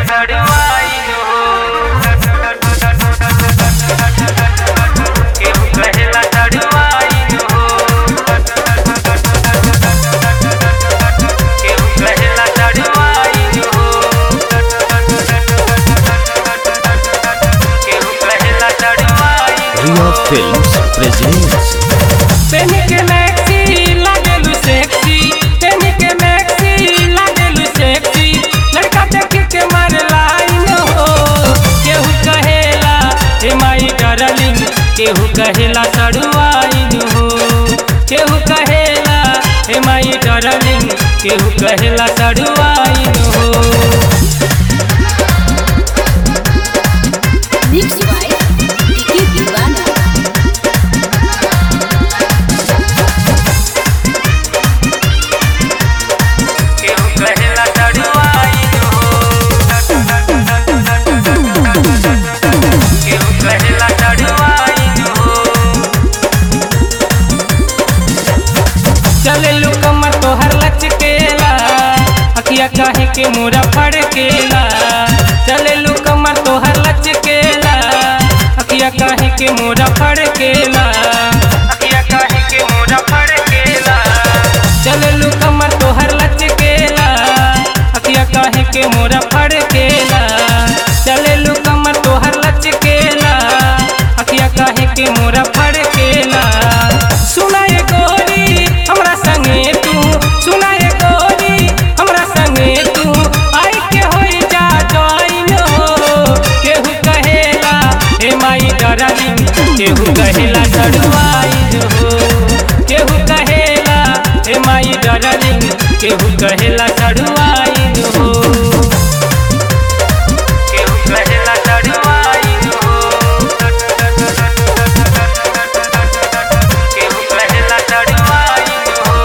चढ़वाइल हो केहू कहेला चढ़वाइल हो केहू कहेला चढ़वाइल हो केहू कहेला चढ़वाइल Ria Films presents पेनी के मैक्सी लागेलु सेक्सी पेनी के मैक्सी लागेलु सेक्सी लड़का देख के मारे लाइन हो केहू कहेला हे माई डार्लिंग केहू कहेला सड़ुआइन हो केहू कहेला हे माई डार्लिंग केहू कहेला सड़ुआइन हो Mixed by Vicky Divana. केहू कहेला चढ़वाइल हो केहू कहेला चढ़वाइल हो चलेलू कमर तोहर लचकेला अखिया काहे के मोरा फड़केला चलेलू कमर तोहर लचकेला अखिया काहे के मोरा फड़केला अखिया काहे के मोरा फड़केला चलेलू कमर तोहर लचकेला अखिया काहे के मोरा फड़केला चलेलू कमर तोहर लचकेला अखिया काहे के मोरा फड़केला सुनाए गोरी हमरा संगे तू सुनाए गोरी हमरा संगे तू आई के होई जा जॉइन हो केहू कहेला हे माई डरालिंग केहू कहेला चढ़वाइन हो केहू कहेला हे माई डरालिंग केहू कहेला चढ़वाइन हो केहू कहेला चढ़वाइन हो केहू कहेला चढ़वाइन हो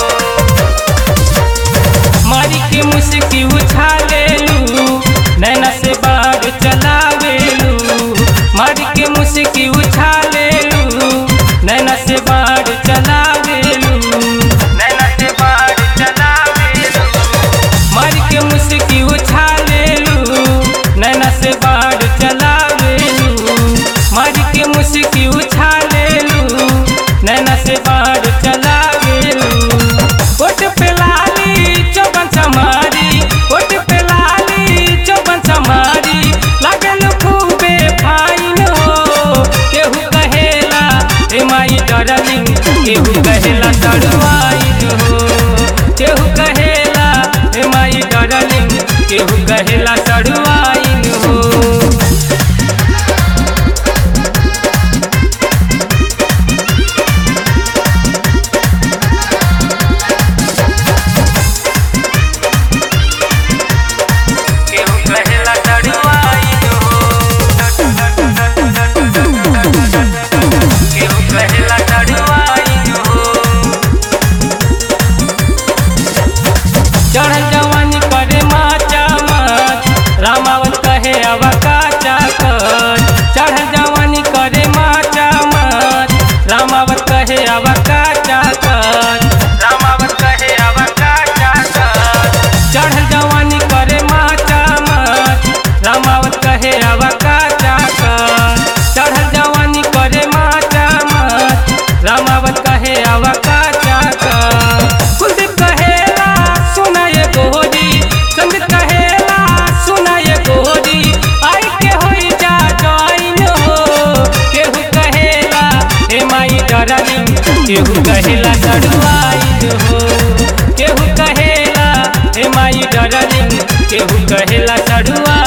मारी के मुस्की उछालेलू नैना से बाढ़ चलावेलू मारी के मुस्की उछालेलू नैना से बाढ़ चलावेलू नैना से बाढ़ चलावेलू मारी के मुस्की उछालेलू नैना से बाढ़ चलावेलू मारी के मुस्की उछालेलू नैना से बाढ़ चलावेलू ओट पे लाली चौबन समारी ओट पे लाली चौबन समारी लागल खूबे फाइन हो केहू कहेला हे माई डरलिंग केहू कहेला चढ़वाइन हो केहू कहेला हे माई डरलिंग केहू कहेला चढ़वाइन हो केहू कहेला चढ़वाइन हो केहू कहेला चढ़वाइन हो चढ़ल जवानी करे माचा मत रामावत कहे अब काचा कर चढ़ल जवानी करे माचा मत रामावत कहे अब काचा कर रामावत कहे अब काचा कर चढ़ल जवानी करे माचा मत रामावत कहे अब काचा कर चढ़ल जवानी करे माचा मत रामावत कहे अब काचा कर कुलदीप कहेला सुनाए गोरी संदीप कहेला सुनाए गोरी आई के होई जा जॉइन हो केहू कहेला हे माई डरालिंग केहू कहेला चढ़वाइन हो केहू कहेला हे माई डरालिंग केहू कहेला चढ़वा